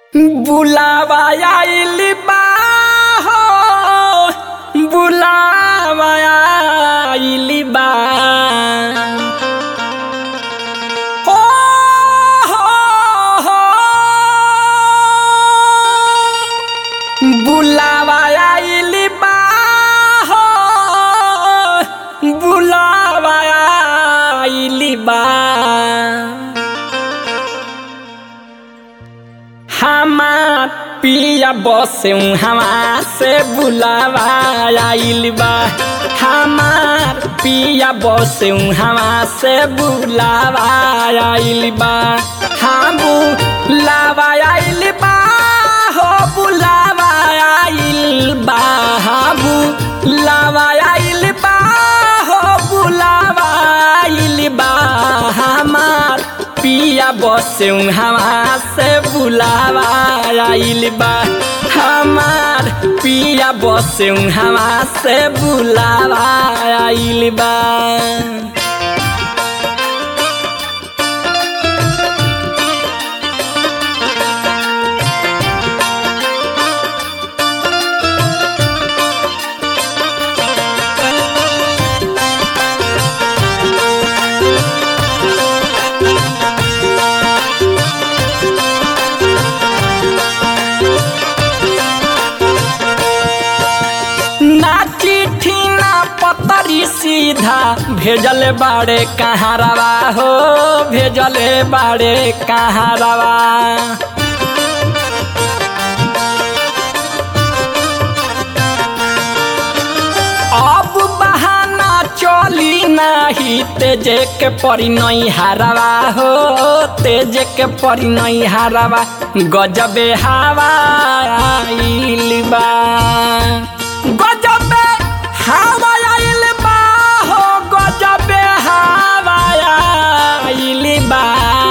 बुलावा आइल बा हो बुलावा आइल बा हो हो हो बुलावा आइल बा हो बुलावा आइल बा हमार पिया बसे हवा से बुलावा आइल बा हमार पिया बसे हवा से बुलावा आइल बा हाँ बुलावा आइल बा हो बुलावा आइल बा हाँ बुलावा आइल बा हो बुलावा आइल बा हमार पिया बसे हवा से बुलावा आइल बा हमार पिया बसे हवा से बुलावा आइल बा ना चिट्ठी ना पतरी सीधा भेजल बाड़े कहाँ रवा हो भेजले बाड़े कहाँ रवा अब बहाना चली नाही तेजे के परी नहीं हारवा हो तेजे के परी नहीं हारवा गजबे हवा आइल बा गजबे हवा आइल बा हो गजबे हवा आइल बा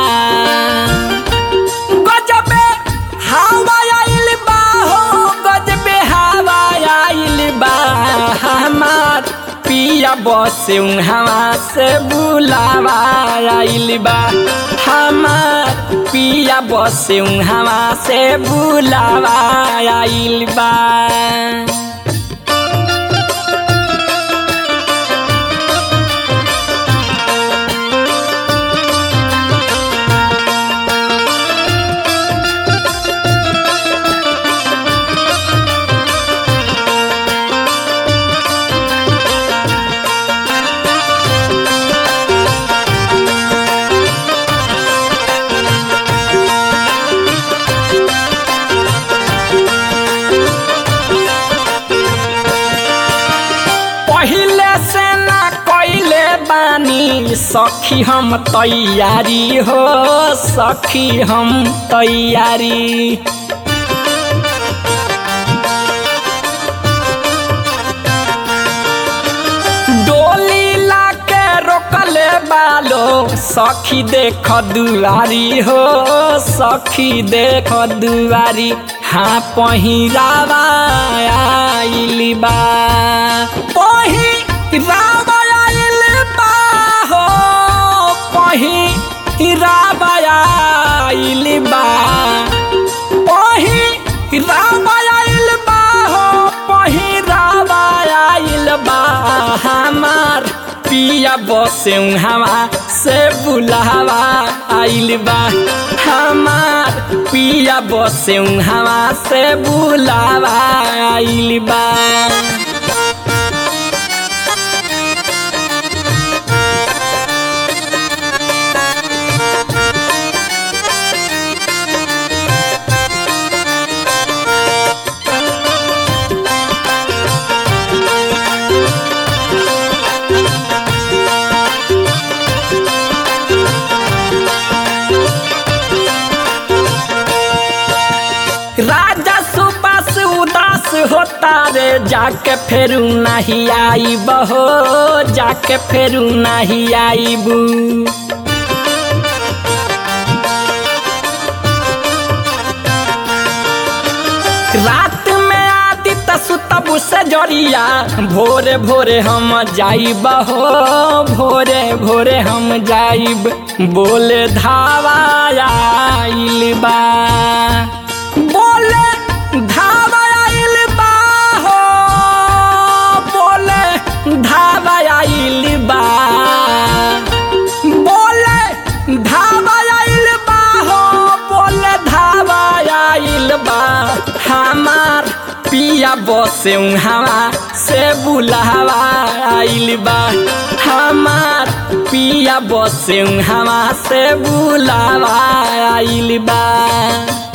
गजबे हवा आइल बा हो गजबे हवा आइल बा हमार पिया बसे हवा से बुलावा आइल बा हमार पिया बसे हवा से बुलावा आइल बा पहिले से ना कैले बानी सखी हम तैयारी हो सखी हम तैयारी डोली लाके रोकले बालो सखी देख दुआरी हो सखी देख दुआरी हाँ पहिरावा आइल बा पहिरावा आइल बा हो पहिरावा आइल बा पहिरावा आइल बा हो पहिरावा आइल बा हमार पिया बसे हवा से बुलावा आइल बा हमार पिया बसे हवा से बुलावा आइल बा राजा सुबास उदास होता रे जाके फेरू नहीं आई बहो जाके फेरू नहीं आईबू रात में आदि सुतबू से जरिया भोरे भोरे हम जाइब हो भोरे भोरे हम जाइब बोले धावा आइल बा आइल बा हमार पिया बसे हवा से बुलावा आइल बा हमार पिया बसे हवा से बुलावा आइल बा